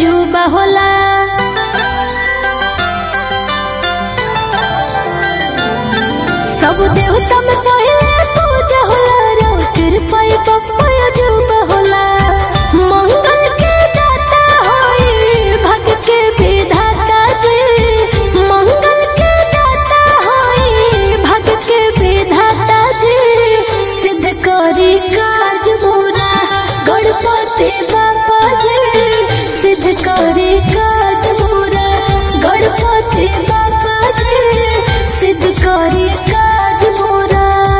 अजूबा होला सब देवता में पहले पूजा होला रो कृपा पप्पा अजूबा होला मंगल के दाता होई भग के विधाता जी मंगल के दाता होई भग के विधाता जी सिद्ध करी काज मोरा गणपति बाबा जी सिद्ध करी काज मोरा गणपति बाबा जी सिद्ध करी काज मोरा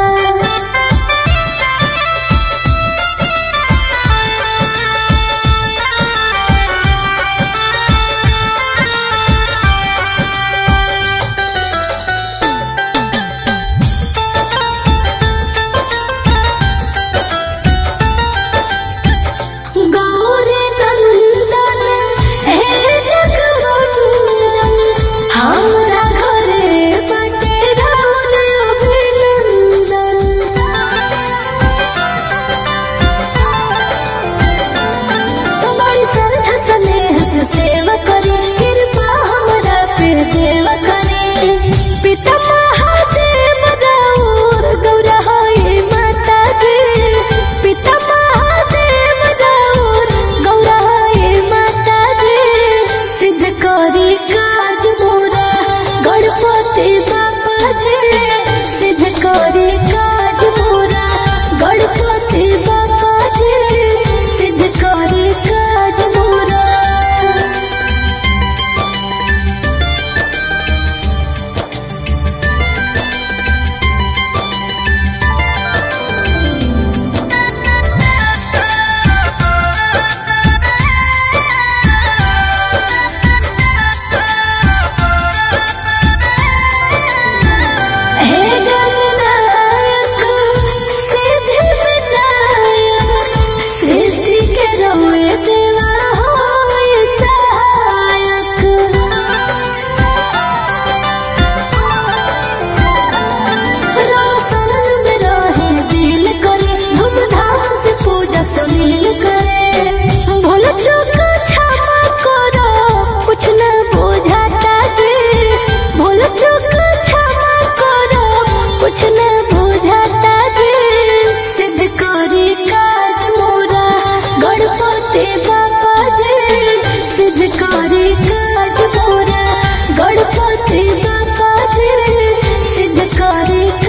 गौरी नंदन हे जगवंदन हमरा घरे बटे राउर अभिनंदन बड़ी श्रद्धा स्नेह से सेवा करी कृपा हमरा पे देव करी पिता महादेव राउर गौरा होई माता जी पिता महादेव राउर गौरा होई माता जी सिद्ध करी काज मोरा गणपति बाबा जी सिद्ध करी काज मोरा गणपति बाबा जी सिद्ध करी काज मोरा हे गणनायक सिद्धिविनायक सृष्टि के रौए देवा होय सहायक रोशन में रहे दिल करे धूमधाम से पूजा सुनील करे भूल चूक क्षमा करो कुछ न बुझाता जी भूल चूक क्षमा करो कुछ न बुझाता जी सिद्ध करी काज मोरा गणपति बाबा जी सिद्ध करी काज मोरा गणपति बाबा जी सिद्ध करी